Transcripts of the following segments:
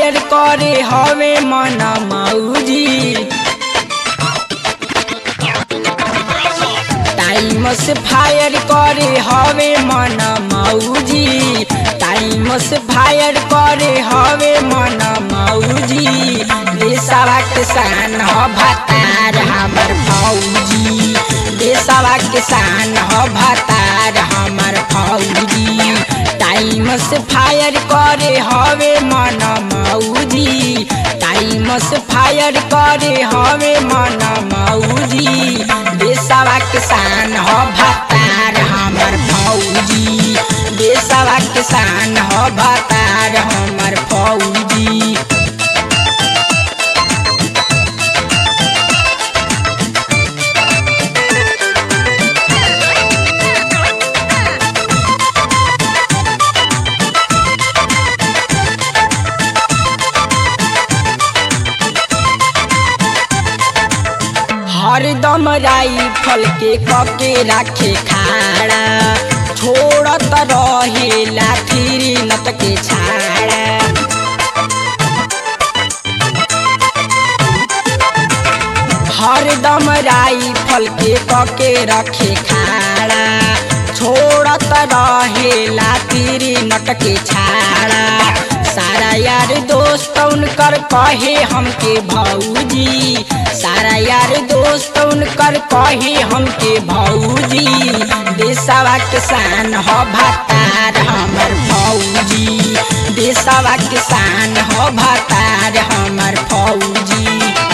fire करे हवे मन मौजी टाइम से फायर करे हवे मन मौजी टाइम से फायर करे हवे मन मौजी देशवा किसान ह भतार हमर फौजी देशवा किसान ह भतार हमर फौजी टाइम से फायर करे हवे मन मौजी टाइम से फायर करे हवे मन मौजी देशवा किसान ह भतार हमर फौजी देशवा किसान ह भतार हमर फौजी हरदम राइफल के कके राखे खाड़ा छोड़त रहे लाठी नत के छाड़ा हरदम राइफल के कके रखे खाड़ा छोड़त रहे लाठी नट के छाड़ा सारा यार दोस्त उनकर कहे हमके भौजी सारा यार दोस्त उनकर कहे हमके भौजी देशवा किसान ह भतार हमर फौजी देशवा किसान ह भतार हमर फौजी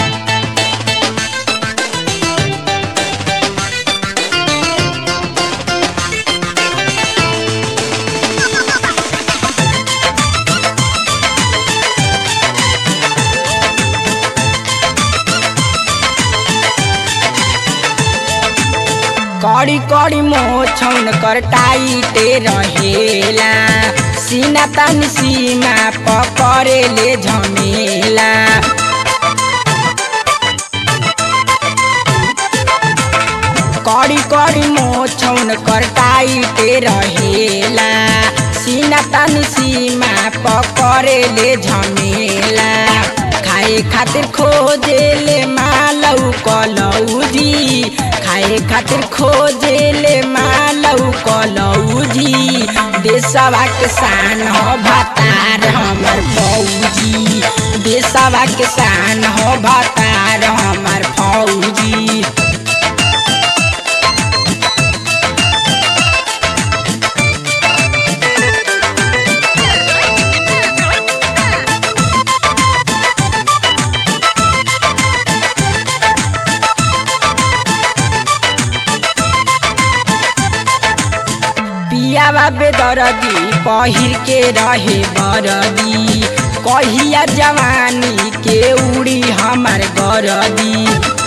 कड़ी कड़ी मोछौन कर टाइटे रहेला सीना तन सीमा पकड़े ले झमेला कड़ी कड़ी मोछौन कर टाइटे रहेला सीना तन सीमा पकड़े ले झमेला खाए खातिर खोजे ले मालौ कलौजी खाए खातिर खोजे ले मालौ कलौजी देशवा किसान ह भतार हमर फौजी देशवा किसान ह भतार हमर फौजी पियावा बेदरदी पहिर के रहे बरदी कहिया जवानी के उड़ी हमार गरदी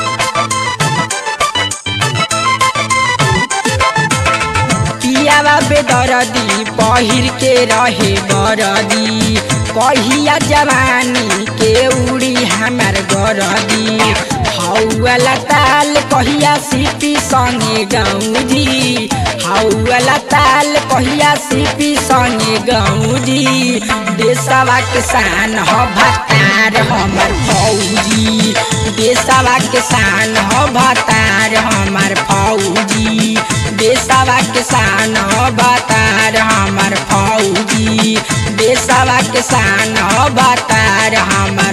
पियावा बेदरदी पहिर के रहे बरदी कहिया जवानी के उड़ी हमार गरदी हौला ताल कहिया सीपी संगे गौजी हौला ताल कहिया सीपी संगे गौजी देशवा किसान ह भतार हमर फौजी देशवा किसान ह भतार हमर फौजी देशवा किसान ह भतार हमर फौजी देशवा किसान ह भतार हमर